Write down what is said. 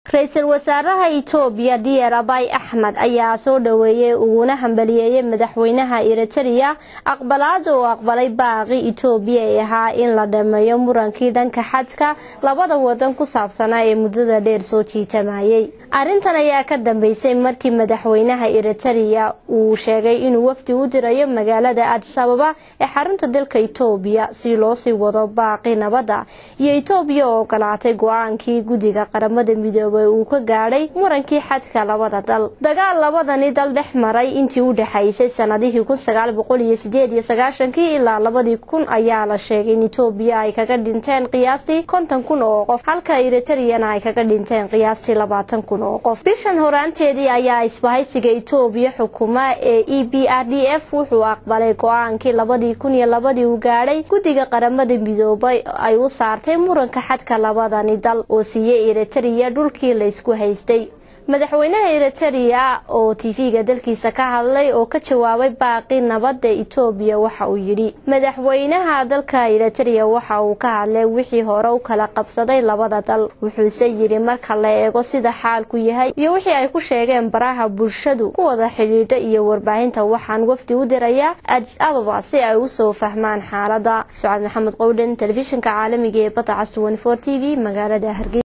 ra-iisul wasaaraha itoobiya diyer abay axmed ayaa soo dhaweeyey uguna hambaliyeeyey madaxweynaha eritrea aqbalaada oo aqbalay baaqi itoobiya ee ahaa in la dhameeyo murankii dhanka xadka labada wadan ku saabsanaa ee muddada dheer soo jiitamayay arrintan ayaa ka dambeysay markii madaxweynaha eritrea uu sheegay inuu wafdi u dirayo magaalada adis ababa ee xarunta dalka itoobiya si loosii wado baaqi nabadda iyo itoobiya oo ogolaatay go-aankii guddiga qaramada midoobay uu ka gaadhay murankii xadka labada dal dagaal labadani dal dhex maray intii u dhexaysay sanadihii kun sagaal boqol iyo sideed iyo sagaashankii ilaa labadii kun ayaa la sheegay in itoobiya ay kaga dhinteen qiyaastii konton kun oo qof halka eritreyana ay kaga dhinteen qiyaastii labaatan kun oo qof bishan horaanteedii ayaa isbahaysiga itoobiya xukuma ee e b r d f wuxuu aqbalay go-aankii labadii kun iyo labadii uu gaadhay guddiga qaramada midoobay ay u saartay muranka xadka labadani dal oo siiyey eritrea dhulkii laysku haystay madaxweynaha eritrea oo tv-ga dalkiisa ka hadlay oo ka jawaabay baaqi nabadda itoobiya waxa uu yidhi madaxweynaha dalka eritrea waxa uu ka hadlay wixii hore u kala qabsaday labada dal wuxuuse yidhi marka la eego sida xaalku yahay iyo wixii ay ku sheegeen baraha bulshadu ku wada xidhiidha iyo warbaahinta waxaan wafdi u dirayaa adis ababa si ay usoo fahmaan xaalada sucaad maxamed qowdhan telefishinka caalamiga ee badda cas t v magaalada hargeysa